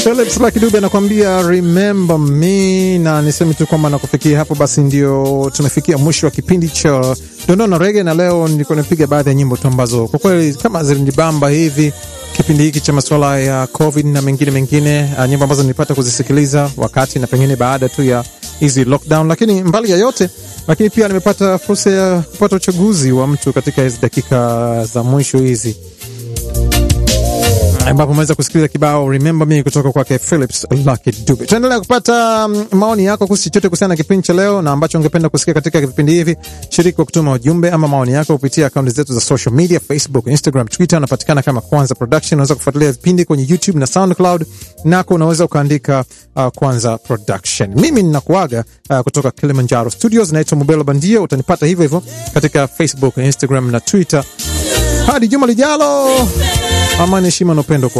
Philips Lucky Dube anakuambia remember me, na niseme tu kwamba nakufikia hapo, basi ndio tumefikia mwisho wa kipindi cha dondoo na rege, na leo nilikuwa napiga baadhi ya nyimbo tu ambazo kwa kweli kama zilinibamba hivi kipindi hiki cha masuala ya COVID na mengine mengine, uh, nyimbo ambazo nilipata kuzisikiliza wakati na pengine baada tu ya hizi lockdown, lakini mbali ya yote, lakini pia nimepata fursa ya kupata uchaguzi wa mtu katika hizi dakika za mwisho hizi ambapo umeweza kusikiliza kibao remember me kutoka kwake Philips Lucky Dube. Tuendelea kupata um, maoni yako kuhusu chochote kuhusiana na kipindi cha leo na ambacho ungependa kusikia katika vipindi hivi. Shiriki kwa kutuma ujumbe ama maoni yako kupitia akaunti zetu za social media, Facebook, Instagram, Twitter. Unapatikana kama Kwanza Production. Unaweza kufuatilia vipindi kwenye YouTube na SoundCloud, nako unaweza ukaandika uh, Kwanza Production. Mimi ninakuaga uh, kutoka Kilimanjaro Studios, naitwa Mubelo Bandia. Utanipata hivyo hivyo katika Facebook, Instagram na Twitter. Hadi juma lijalo, amani, heshima na upendo kwa